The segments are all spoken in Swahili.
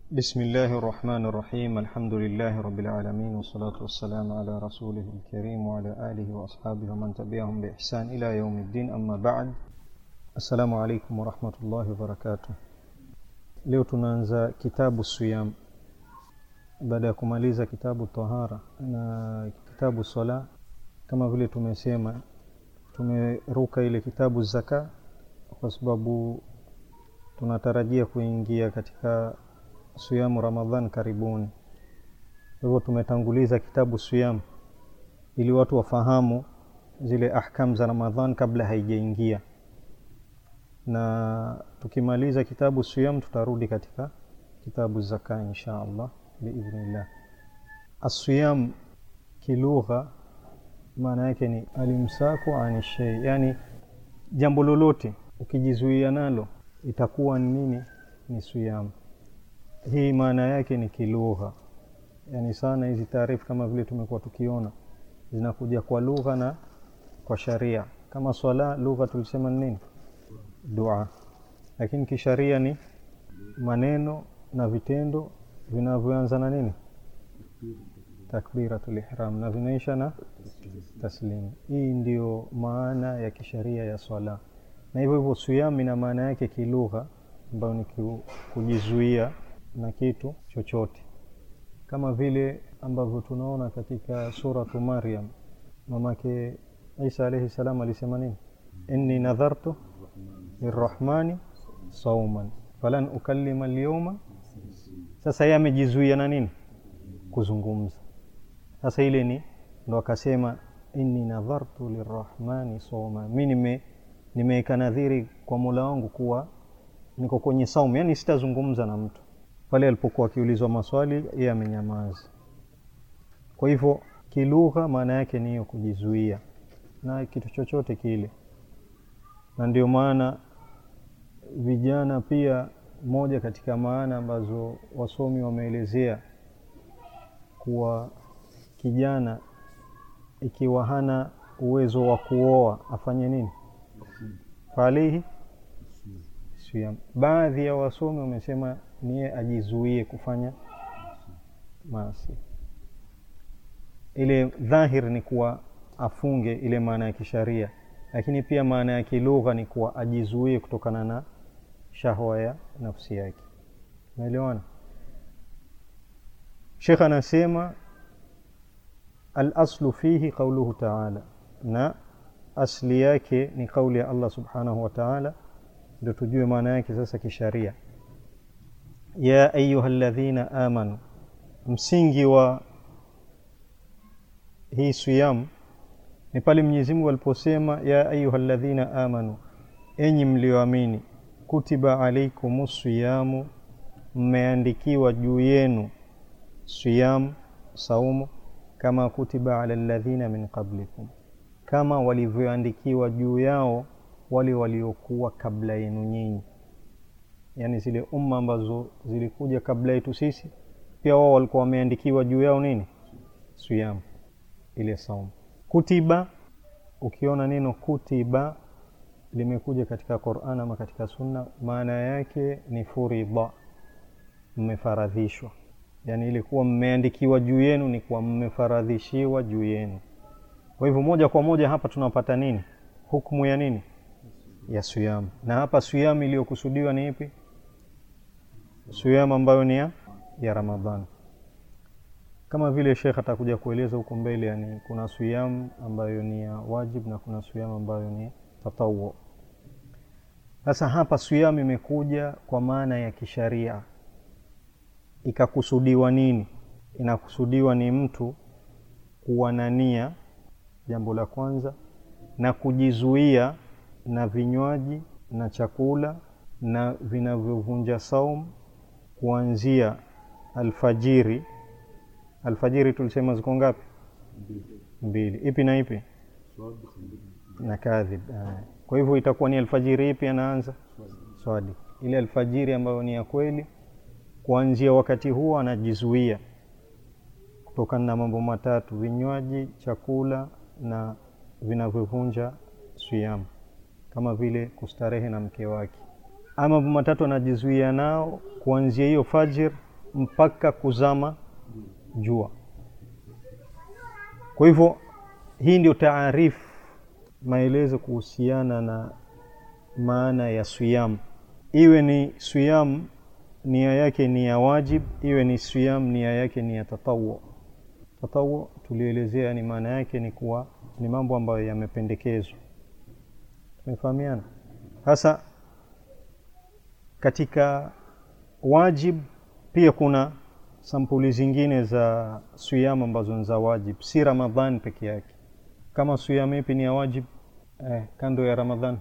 بسم الله الرحمن الرحيم الحمد لله رب العالمين والصلاة والسلام على رسوله الكريم وعلى آله وأصحابه ومن تبعهم بإحسان إلى يوم الدين أما بعد السلام عليكم ورحمة الله وبركاته leo tunaanza kitabu siyam baada ya kumaliza kitabu tahara na kitabu sala kama vile tumesema tumeruka ile kitabu zaka kwa sababu tunatarajia kuingia katika siyamu ramadhan karibuni kwa hivyo tumetanguliza kitabu siyam ili watu wafahamu zile ahkam za ramadhan kabla haijaingia na tukimaliza kitabu siyam tutarudi katika kitabu zaka insha allah biidhnillah asiyam kilugha maana yake ni alimsaku ani shei yani jambo lolote ukijizuia nalo itakuwa ni nini ni siyam hii maana yake ni kilugha yani sana hizi taarifu kama vile tumekuwa tukiona zinakuja kwa lugha na kwa sharia kama swala lugha tulisema ni nini dua lakini kisharia ni maneno na vitendo vinavyoanza na nini takbiratul ihram na vinaisha na taslim hii ndio maana ya kisharia ya swala na hivyo hivyo siyam ina maana yake kilugha ambayo ni kujizuia na kitu chochote kama vile ambavyo tunaona katika suratu maryam mamake isa alaihi salam alisema nini inni nadhartu lirrahmani sauman falan ukallima alyawma sasa yeye amejizuia na nini kuzungumza sasa ile ni ndo akasema inni nadhartu lirrahmani sauma mi nime nimeweka nadhiri kwa mola wangu kuwa niko kwenye saumu yani sitazungumza na mtu pale alipokuwa akiulizwa maswali yeye amenyamaza kwa hivyo kilugha maana yake ni hiyo kujizuia na kitu chochote kile na ndio maana vijana pia moja katika maana ambazo wasomi wameelezea kuwa kijana ikiwa hana uwezo wa kuoa afanye nini falihi siyam baadhi ya wasomi wamesema niye ajizuie kufanya maasi ile dhahir ni kuwa afunge ile maana ya kisharia lakini pia maana ya kilugha ni kuwa ajizuie kutokana na shahwa ya nafsi yake unaelewana shekh anasema alaslu fihi qauluhu taala na asli yake ni kauli ya allah subhanahu wa taala ndio tujue maana yake sasa kisharia ya ayuha ladhina amanu msingi wa hii siyam ni pale mwenyezi mungu aliposema ya ayuha ladhina amanu enyi mlioamini kutiba alaikum siyamu mmeandikiwa juu yenu siyam saumu kama kutiba ala ladhina min qablikum kama walivyoandikiwa juu yao wale waliokuwa kabla yenu nyinyi yaani zile umma ambazo zilikuja kabla yetu sisi pia wao walikuwa wameandikiwa juu yao nini siyam ile saumu kutiba ukiona neno kutiba limekuja katika quran ama katika sunna maana yake ni furidha mmefaradhishwa yaani ilikuwa mmeandikiwa juu yenu ni kuwa mmefaradhishiwa juu yenu kwa hivyo moja kwa moja hapa tunapata nini hukmu ya nini ya siyam na hapa siyam iliyokusudiwa ni ipi siyam ambayo ni ya, ya ramadhan kama vile shekh atakuja kueleza huko mbele yani kuna siyam ambayo ni ya wajib na kuna siyam ambayo ni tatawu sasa hapa siyam imekuja kwa maana ya kisharia ikakusudiwa nini inakusudiwa ni mtu kuwa na nia jambo la kwanza na kujizuia na vinywaji na chakula na vinavyovunja saum kuanzia alfajiri alfajiri tulisema ziko ngapi mbili ipi na ipi na kadhib kwa hivyo itakuwa ni alfajiri ipi anaanza swadi ile alfajiri ambayo ni ya kweli kuanzia wakati huo anajizuia kutokana na mambo matatu vinywaji chakula na vinavyovunja siyam kama vile kustarehe na mke wake ama mambo matatu anajizuia nao kuanzia hiyo fajir mpaka kuzama jua kwa hivyo hii ndio taarifu maelezo kuhusiana na maana ya siyam iwe ni siyam nia yake ni ya wajib iwe ni siyam nia yake ni ya tatawu tatawu tulielezea ni maana yake ni kuwa ni mambo ambayo yamependekezwa tumefahamiana sasa katika wajib pia kuna sampuli zingine za siyam ambazo ni za wajib si ramadhan peke yake kama siyam ipi ni ya wajib eh, kando ya ramadhan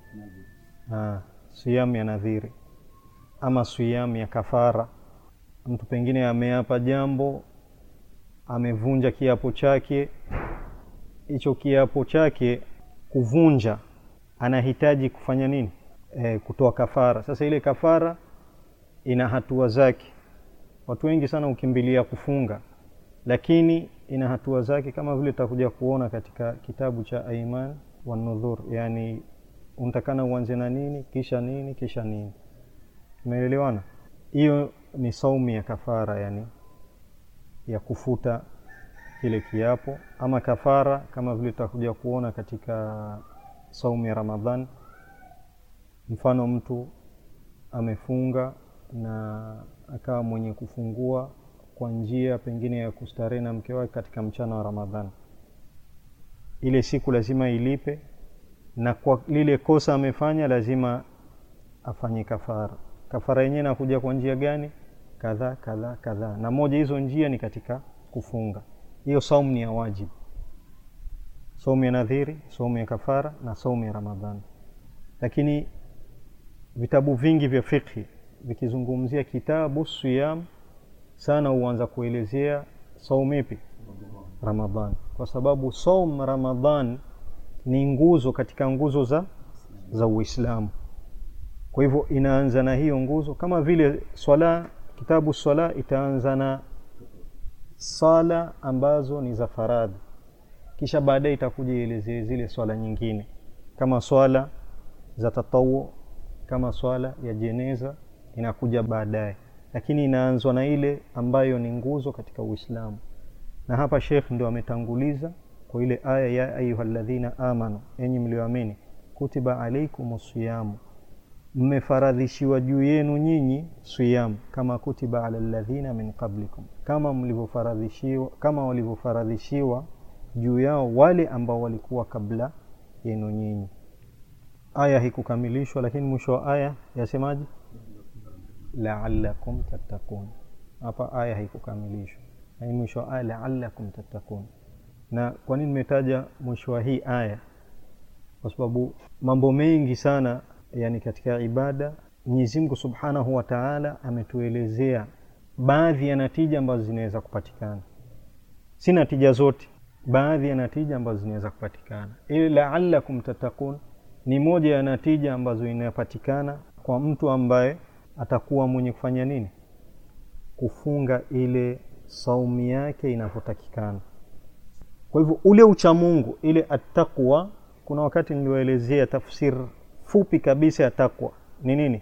ah, siyam ya nadhiri ama siyam ya kafara mtu pengine ameapa jambo amevunja kiapo chake hicho kiapo chake kuvunja anahitaji kufanya nini e, kutoa kafara sasa ile kafara ina hatua zake watu wengi sana hukimbilia kufunga lakini ina hatua zake kama vile tutakuja kuona katika kitabu cha aiman wanudhur yani unatakana uanze na nini kisha nini kisha nini umeelewana hiyo ni saumu ya kafara yani ya kufuta kile kiapo ama kafara kama vile tutakuja kuona katika saumu ya ramadhan mfano mtu amefunga na akawa mwenye kufungua kwa njia pengine ya kustarehe na mke wake katika mchana wa ramadhan ile siku lazima ilipe na kwa lile kosa amefanya lazima afanye kafara kafara yenyewe nakuja kwa njia gani kadhaa kadhaa kadhaa na moja hizo njia ni katika kufunga hiyo saumu ni ya wajibu saumu ya nadhiri saumu ya kafara na saumu ya ramadhani lakini vitabu vingi vya fikhi vikizungumzia kitabu siyam sana huanza kuelezea saumu ipi ramadhan kwa sababu saum ramadhan ni nguzo katika nguzo za za uislamu kwa hivyo inaanza na hiyo nguzo kama vile swala kitabu swala itaanza na sala ambazo ni za faradhi kisha baadaye itakuja ielezee zile swala nyingine kama swala za tatawu kama swala ya jeneza inakuja baadaye lakini inaanzwa na ile ambayo ni nguzo katika uislamu na hapa shekh ndio ametanguliza kwa ile aya ya ayuha ladhina amanu enyi mlioamini kutiba alaikum siyamu mmefaradhishiwa juu yenu nyinyi siyam kama kutiba ala ladhina min qablikum kama mlivyofaradhishiwa kama walivyofaradhishiwa juu yao wale ambao walikuwa kabla yenu nyinyi aya hikukamilishwa lakini mwisho wa aya yasemaje laalakum tattakun hapa aya haikukamilishwa lakini mwisho wa aya laalakum tattakun na kwa nini nimetaja mwisho wa hii aya kwa sababu mambo mengi sana yani katika ibada mwenyezi mungu subhanahu wa taala ametuelezea baadhi ya natija ambazo zinaweza kupatikana si natija zote baadhi ya natija ambazo zinaweza kupatikana ili laalakum tattakun ni moja ya natija ambazo inapatikana kwa mtu ambaye atakuwa mwenye kufanya nini kufunga ile saumu yake inavyotakikana kwa hivyo ule uchamungu ile attaqwa kuna wakati niliwaelezea tafsir fupi kabisa ya takwa ni nini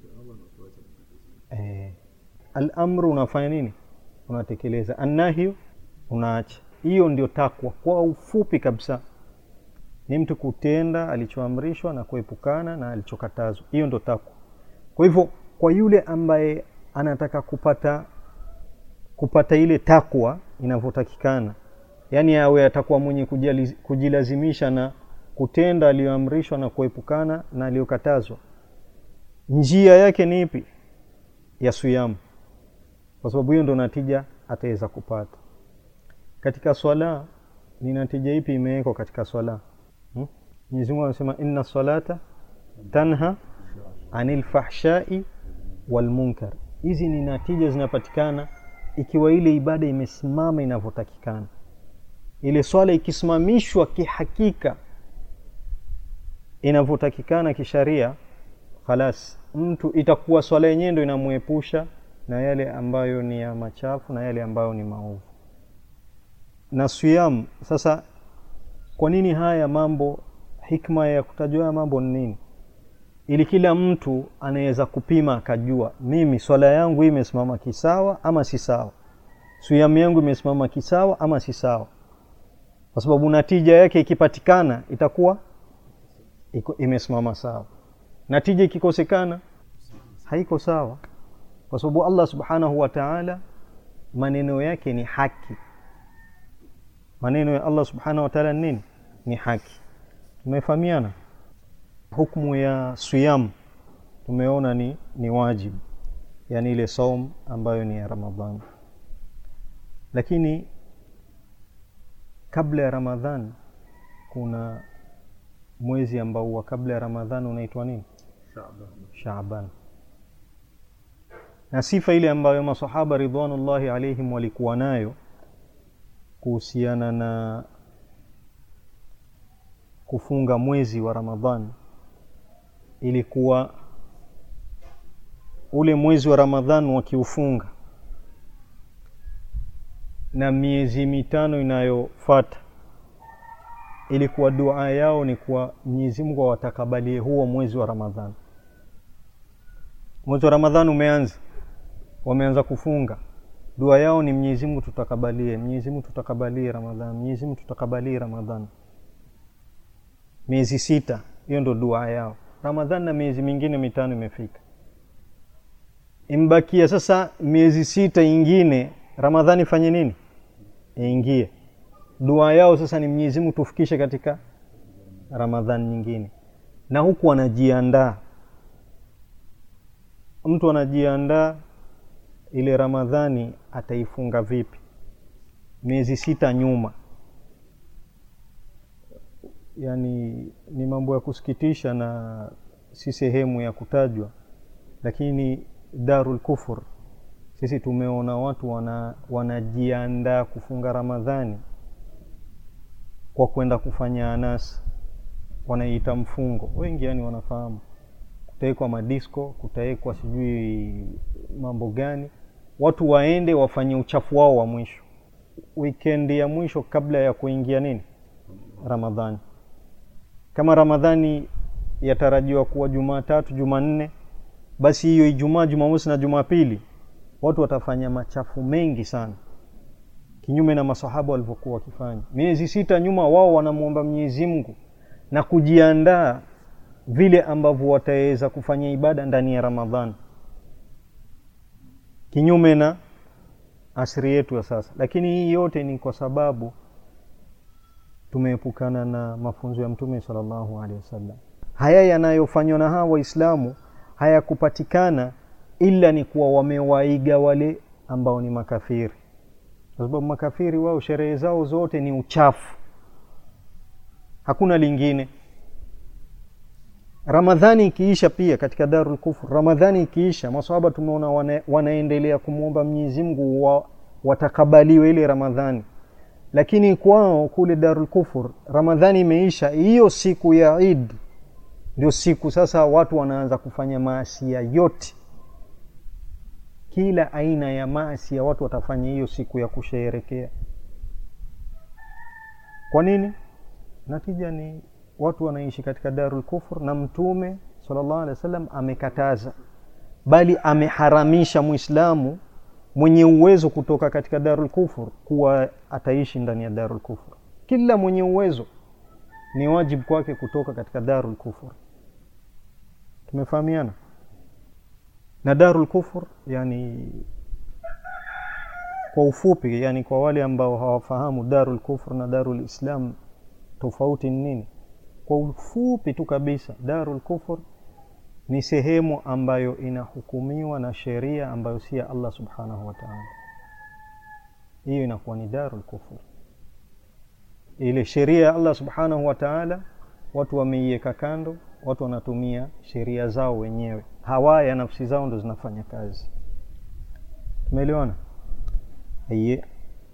eh, alamru unafanya nini unatekeleza annahyu unaacha hiyo ndio takwa kwa ufupi kabisa ni mtu kutenda alichoamrishwa na kuepukana na alichokatazwa hiyo ndio takwa kwa hivyo kwa yule ambaye anataka kupata kupata ile takwa inavyotakikana yaani awe atakuwa mwenye kujali, kujilazimisha na kutenda aliyoamrishwa na kuepukana na aliyokatazwa njia yake ni ipi ya suyamu kwa sababu hiyo ndo natija ataweza kupata katika swala ni natija ipi imewekwa katika swala hmm? mwenyezi mungu anasema inna salata tanha anil fahshai walmunkar hizi ni natija zinapatikana ikiwa ile ibada imesimama inavyotakikana ile swala ikisimamishwa kihakika inavyotakikana kisharia khalas mtu itakuwa swala yenyewe ndo inamwepusha na yale ambayo ni ya machafu na yale ambayo ni maovu na siyam sasa kwa nini haya mambo hikma ya kutajwa haya mambo ni nini ili kila mtu anaweza kupima akajua mimi swala yangu hii imesimama kisawa ama si sawa suyamu yangu imesimama kisawa ama si sawa kwa sababu natija yake ikipatikana itakuwa iko, imesimama sawa natija ikikosekana haiko sawa kwa sababu allah subhanahu wa taala maneno yake ni haki maneno ya allah subhanahu wa taala ni nini ni haki tumefahamiana hukmu ya siyam tumeona ni, ni wajibu yaani ile saum ambayo ni ya ramadhan lakini kabla ya ramadhan kuna mwezi ambao huwa kabla ya ramadhan unaitwa nini shaban na sifa ile ambayo masahaba ridwanullahi alaihim walikuwa nayo kuhusiana na kufunga mwezi wa ramadhan ilikuwa ule mwezi wa ramadhan wakiufunga na miezi mitano inayofata ilikuwa dua yao ni kuwa mwenyezi mungu awatakabalie huo mwezi wa ramadhan mwezi wa ramadhan umeanza wameanza kufunga dua yao ni mwenyezi mungu tutakabalie mwenyezi mungu tutakabalie ramadhan mwenyezi mungu tutakabalie ramadhan miezi sita hiyo ndo dua yao ramadhan na miezi mingine mitano imefika imbakia sasa miezi sita ingine ramadhani ifanye nini iingie dua yao sasa ni mwenyezi mungu tufikishe katika ramadhani nyingine na huku anajiandaa mtu anajiandaa ile ramadhani ataifunga vipi miezi sita nyuma yani ni mambo ya kusikitisha na si sehemu ya kutajwa lakini darul kufur sisi tumeona watu wana, wanajiandaa kufunga ramadhani kwa kwenda kufanya anasi wanaiita mfungo wengi yani wanafahamu kutawekwa madisko kutawekwa sijui mambo gani watu waende wafanye uchafu wao wa mwisho wikendi ya mwisho kabla ya kuingia nini ramadhani kama ramadhani yatarajiwa kuwa jumatatu jumanne basi hiyo ijumaa jumamosi na jumapili watu watafanya machafu mengi sana kinyume na masahaba walivyokuwa wakifanya miezi sita nyuma wao wanamwomba mwenyezi mungu na kujiandaa vile ambavyo wataweza kufanya ibada ndani ya ramadhan kinyume na asri yetu ya sasa lakini hii yote ni kwa sababu tumeepukana na mafunzo ya mtume salllahu alehi wasallam haya yanayofanywa na hawa waislamu hayakupatikana ila ni kuwa wamewaiga wale ambao ni makafiri kwa sababu makafiri wao sherehe zao zote ni uchafu hakuna lingine ramadhani ikiisha pia katika darul kufur ramadhani ikiisha masahaba tumeona wana, wanaendelea kumwomba mwenyezi mungu wa, watakabaliwe ile ramadhani lakini kwao kule darul kufur ramadhani imeisha hiyo siku ya id ndio siku sasa watu wanaanza kufanya maasia yote kila aina ya maasi ya watu watafanya hiyo siku ya kusheherekea kwa nini natija ni watu wanaishi katika darul kufur na mtume salllah alehi wa sallam amekataza bali ameharamisha mwislamu mwenye uwezo kutoka katika darul kufur kuwa ataishi ndani ya darul kufur kila mwenye uwezo ni wajibu kwake kutoka katika darul kufur tumefahamiana na darul kufur yani kwa ufupi yani kwa wale ambao hawafahamu darul kufur na darul islam tofauti ni nini kwa ufupi tu kabisa darul kufur ni sehemu ambayo inahukumiwa na sheria ambayo si ya allah subhanahu wa taala hiyo inakuwa ni darul kufur ile sheria ya allah subhanahu wa taala watu wameiweka kando watu wanatumia sheria zao wenyewe hawa ya nafsi zao ndo zinafanya kazi tumeelewana aiye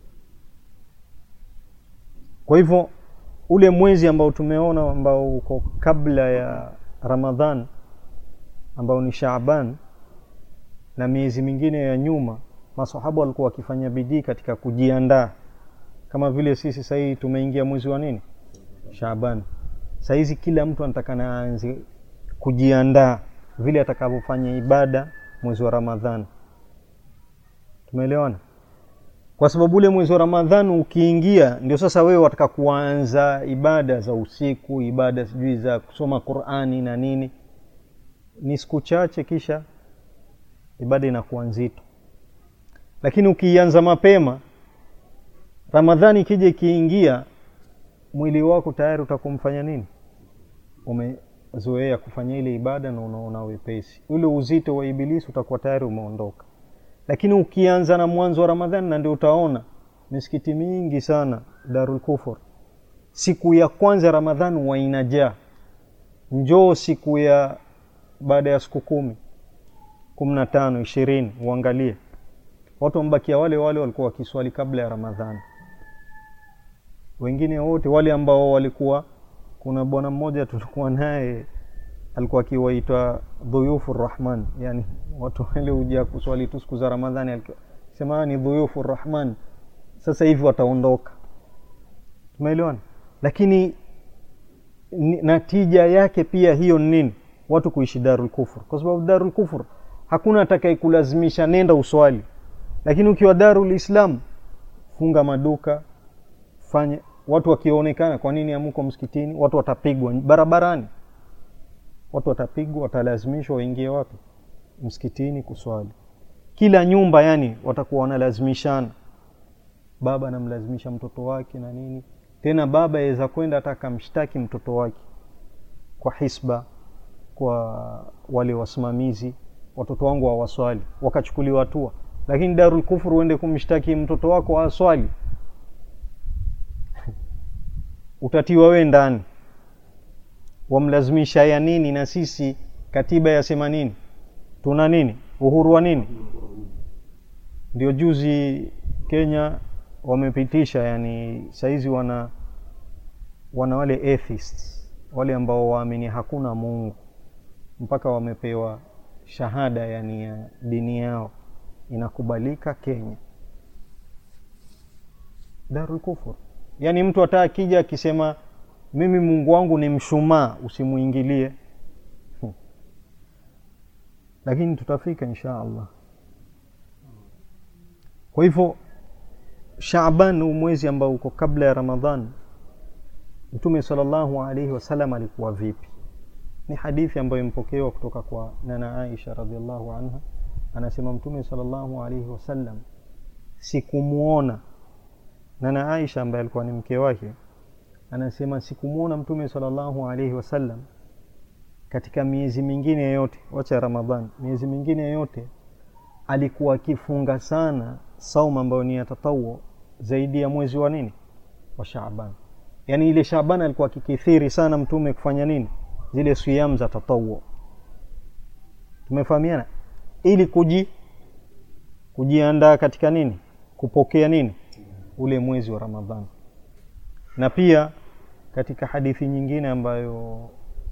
kwa hivyo ule mwezi ambao tumeona ambao uko kabla ya ramadhan ambao ni shaaban na miezi mingine ya nyuma masahaba walikuwa wakifanya bidii katika kujiandaa kama vile sisi sahii tumeingia mwezi wa nini shaaban sahizi kila mtu anatakana aanze kujiandaa vile atakavyofanya ibada mwezi wa ramadhani tumeelewana kwa sababu ule mwezi wa ramadhani ukiingia ndio sasa wewe wataka kuanza ibada za usiku ibada sijui za kusoma qurani na nini ni siku chache kisha ibada inakuwa nzito lakini ukiianza mapema ramadhani ikija ikiingia mwili wako tayari utakumfanya nini umezoea kufanya ile ibada na unaona wepesi ule uzito wa ibilisi utakuwa tayari umeondoka lakini ukianza na mwanzo wa ramadhani na ndio utaona misikiti mingi sana darul kufur siku ya kwanza ramadhani wainajaa njoo siku ya baada ya siku kumi kumi na tano ishirini uangalie watu wamebakia wale wale walikuwa wakiswali kabla ya ramadhani wengine wote wale ambao walikuwa kuna bwana mmoja tulikuwa naye alikuwa akiwaita dhuyufu rahman yani watu wale huja kuswali tu siku za ramadhani sema ni dhuyufu rahman sasa hivi wataondoka tumeelewana lakini natija yake pia hiyo ni nini watu kuishi darul kufur kwa sababu darul kufur hakuna atakayekulazimisha nenda uswali lakini ukiwa darul islam funga maduka fanya watu wakionekana kwa nini amuko msikitini watu watapigwa barabarani watu watapigwa watalazimishwa waingie wapi msikitini kuswali kila nyumba yani watakuwa wanalazimishana baba anamlazimisha mtoto wake na nini tena baba aweza kwenda hata akamshtaki mtoto wake kwa hisba kwa wale wasimamizi watoto wangu hawaswali wakachukuliwa hatua lakini darul kufur uende kumshtaki mtoto wako aswali utatiwa we ndani wamlazimisha ya nini na sisi katiba yasema nini tuna nini uhuru wa nini ndio juzi kenya wamepitisha yani saizi wana wana wale atheists wale ambao waamini hakuna mungu mpaka wamepewa shahada yani ya dini yao inakubalika kenya darul kufur yaani mtu hata akija akisema mimi mungu wangu ni mshumaa usimuingilie hmm. lakini tutafika insha allah kwa hivyo shaban huu mwezi ambao uko kabla ya ramadhan mtume salllahu alaihi wasallam alikuwa vipi ni hadithi ambayo imepokewa kutoka kwa nana aisha radiallahu anha anasema mtume salllahu alaihi wasallam sikumwona nana aisha ambaye alikuwa ni mke wake anasema sikumwona mtume salllahu alaihi wasallam katika miezi mingine yote wacha ramadhan miezi mingine yote alikuwa akifunga sana saum ambayo ni ya tatawo zaidi ya mwezi wa nini wa shaban yaani ile shaban alikuwa akikithiri sana mtume kufanya nini zile siyam za tatawo tumefahamiana ili kuji kujiandaa katika nini kupokea nini ule mwezi wa ramadhan na pia katika hadithi nyingine ambayo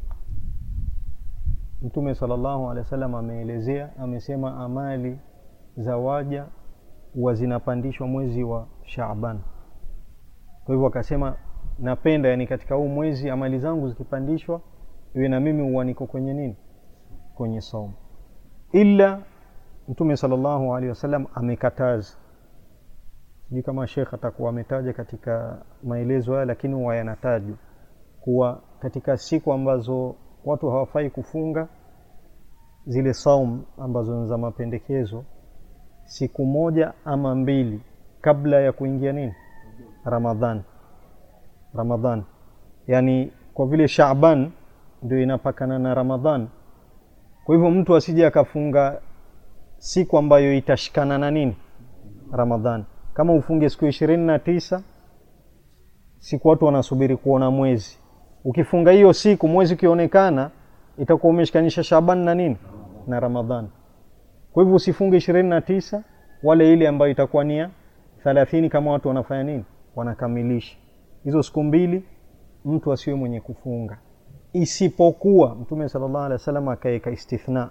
mtume salllahu alehi wa sallam ameelezea amesema amali za waja huwa zinapandishwa mwezi wa shaban kwa hivyo akasema napenda yani katika huu mwezi amali zangu zikipandishwa iwe na mimi huwa niko kwenye nini kwenye saumu ila mtume salllahu alehi wasallam amekataza sijui kama shekh atakuwa ametaja katika maelezo haya lakini huwa yanatajwa kuwa katika siku ambazo watu hawafai kufunga zile saum ambazo ni za mapendekezo siku moja ama mbili kabla ya kuingia nini ramadhan ramadhan yaani kwa vile shaban ndio inapakana na ramadhan kwa hivyo mtu asije akafunga siku ambayo itashikana na nini ramadhan kama ufunge siku ishirini na tisa siku watu wanasubiri kuona mwezi ukifunga hiyo siku mwezi ukionekana itakuwa umeshikanisha shaban na nini na ramadhan kwa hivyo usifunge ishirini na tisa wale ile ambayo itakuwa nia thalathini kama watu wanafanya nini wanakamilisha hizo siku mbili mtu asiwe mwenye kufunga isipokuwa mtume sala llahu alehi wa sallam akaweka istithna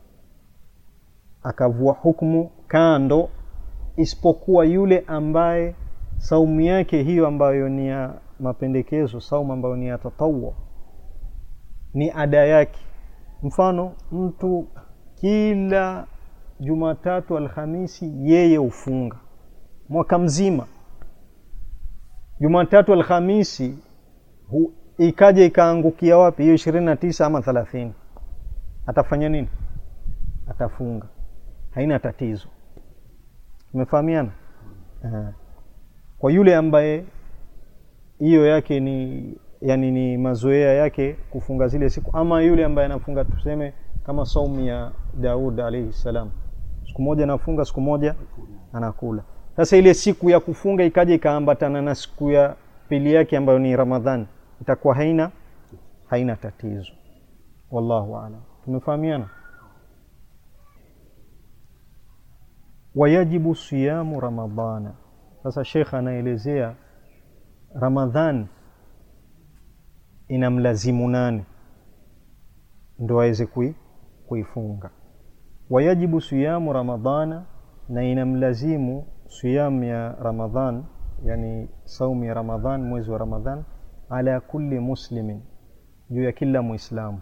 akavua hukmu kando isipokuwa yule ambaye saumu yake hiyo ambayo ni ya mapendekezo saumu ambayo ni ya tatawo ni ada yake mfano mtu kila jumatatu alhamisi yeye hufunga mwaka mzima jumatatu alhamisi hu, ikaja ikaangukia wapi hiyo ishirini na tisa ama thelathini atafanya nini atafunga haina tatizo umefahamiana uh, kwa yule ambaye hiyo yake ni yani ni mazoea yake kufunga zile siku ama yule ambaye anafunga tuseme kama saumu ya daud alaihi salam siku moja anafunga siku moja anakula sasa ile siku ya kufunga ikaja ikaambatana na siku ya pili yake ambayo ni ramadhani itakuwa haina haina tatizo wallahu alam tumefahamiana wayajibu siyamu ramadana sasa shekh anaelezea ramadhan inamlazimu nani ndo aweze kui, kuifunga wayajibu siyamu ramadana na inamlazimu siyam ya ramadhan yani saumu ya ramadhan mwezi wa ramadhan ala kulli muslimin juu ya kila muislamu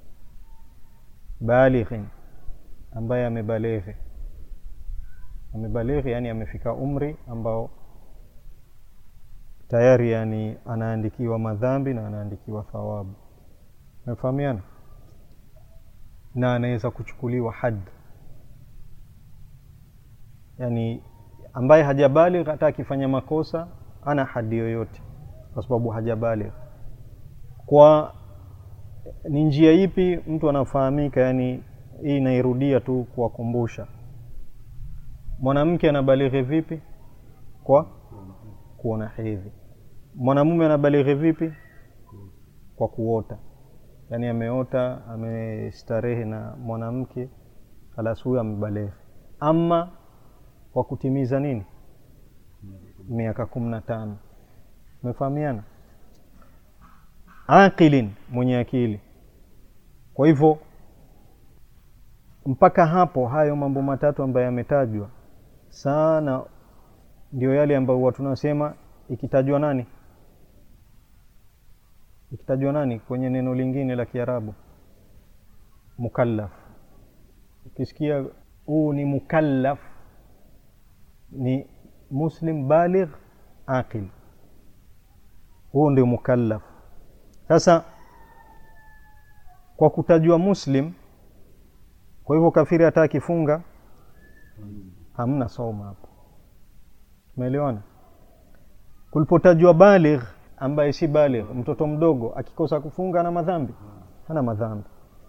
balighin ambaye amebaleghe amebalighi yani amefika umri ambao tayari yani anaandikiwa madhambi na anaandikiwa thawabu umefahamiana na anaweza kuchukuliwa had yani ambaye hajabaligh hata akifanya makosa ana hadi yoyote kwa sababu hajabaligh kwa ni njia ipi mtu anafahamika yani hii inairudia tu kuwakumbusha mwanamke anabalighi vipi kwa kuona hedhi mwanamume anabalighi vipi kwa kuota yaani ameota amestarehe na mwanamke halas huyo amebalighi ama kwa kutimiza nini miaka kumi na tano umefahamiana aqilin mwenye akili kwa hivyo mpaka hapo hayo mambo matatu ambayo yametajwa sana ndio yale ambayo huwa tunasema ikitajwa nani ikitajwa nani kwenye neno lingine la kiarabu mukallaf ukisikia huu ni mukallaf ni muslim baligh aqil huu ndio mukallaf sasa kwa kutajwa muslim kwa hivyo kafiri hata akifunga hamna soma hapo umeelewana kulipotajwa baligh ambaye si baligh mtoto mdogo akikosa kufunga ana madhambi hana madhambi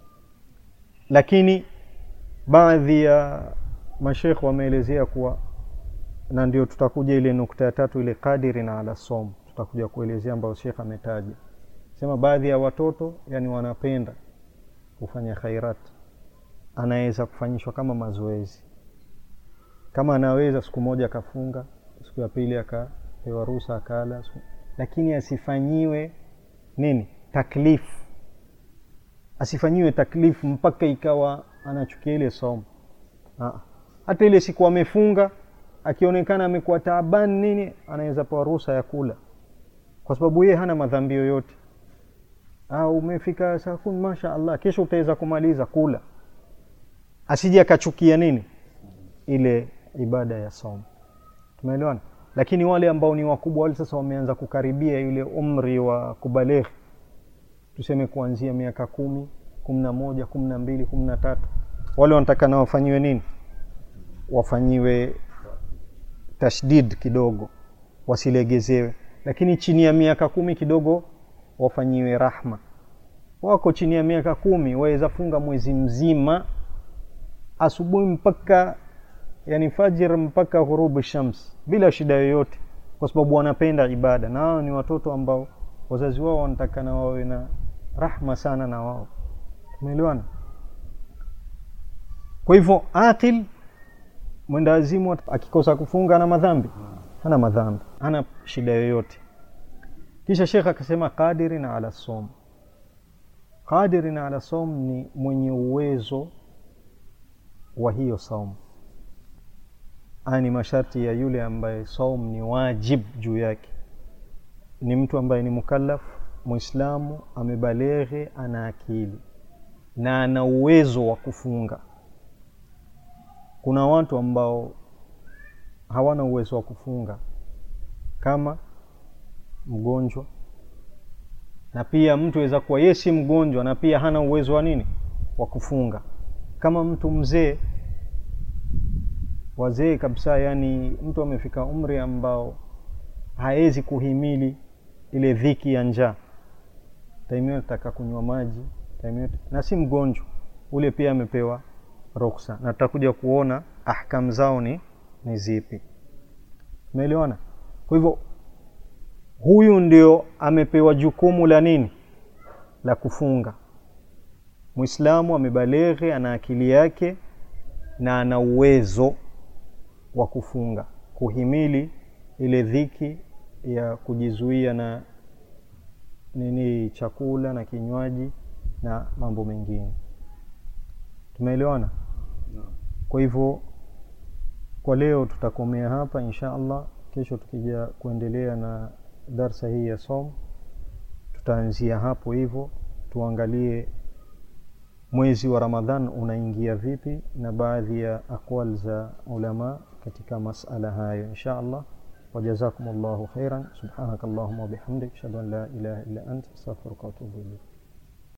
lakini baadhi ya mashekh wameelezea kuwa na ndio tutakuja ile nukta ya tatu ile kadiri na ala som tutakuja kuelezea ambayo shekh ametaja sema baadhi ya watoto yani wanapenda kufanya khairat anaweza kufanyishwa kama mazoezi kama anaweza siku moja akafunga siku ya pili akapewa ruhusa akala lakini asifanyiwe nini taklifu asifanyiwe taklifu mpaka ikawa anachukia ile somo hata ile siku amefunga akionekana amekuwa taabani nini anaweza pewa ruhusa ya kula kwa sababu yeye hana madhambi yoyote au umefika saa kumi masha allah kesho utaweza kumaliza kula asije akachukia nini ile ibada ya somo tumeelewana lakini wale ambao ni wakubwa wale sasa wameanza kukaribia yule umri wa kubalighi tuseme kuanzia miaka kumi kumi na moja kumi na mbili kumi na tatu wale wanataka na wafanyiwe nini wafanyiwe tashdid kidogo wasilegezewe lakini chini ya miaka kumi kidogo wafanyiwe rahma wako chini ya miaka kumi waweza funga mwezi mzima asubuhi mpaka yani fajir mpaka ghurubu shams bila shida yoyote kwa sababu wanapenda ibada na wao ni watoto ambao wazazi wao wanatakana wawe na rahma sana na wao tumeelewana kwa hivyo aqil mwenda wazimu akikosa kufunga ana madhambi hana madhambi hana shida yoyote kisha shekh akasema qadirin ala som qadirin ala som ni mwenye uwezo wa hiyo saumu ni masharti ya yule ambaye saum ni wajib juu yake ni mtu ambaye ni mukallaf muislamu amebaleghe ana akili na ana uwezo wa kufunga. Kuna watu ambao hawana uwezo wa kufunga kama mgonjwa, na pia mtu aweza kuwa yeye si mgonjwa na pia hana uwezo wa nini wa kufunga, kama mtu mzee, wazee kabisa, yani mtu amefika umri ambao hawezi kuhimili ile dhiki ya njaa, taimio nataka kunywa maji taimio, na si mgonjwa ule, pia amepewa ruksa, na tutakuja kuona ahkam zao ni ni zipi. Umeelewana? Kwa hivyo huyu ndio amepewa jukumu la nini, la kufunga. Muislamu amebaleghe, ana akili yake na ana uwezo wa kufunga, kuhimili ile dhiki ya kujizuia na nini, chakula na kinywaji na mambo mengine. Tumeelewana? Kwa hivyo kwa leo tutakomea hapa insha Allah. Kesho tukija kuendelea na darsa hii ya som, tutaanzia hapo hivyo, tuangalie mwezi wa Ramadhan unaingia vipi na baadhi ya aqwal za ulama katika masala hayo insha Allah. Wajazakum llahu khairan, subhanaka allahumma wabihamdik, ashhadu an la ilaha illa anta astaghfiruka wa atubu ilayk.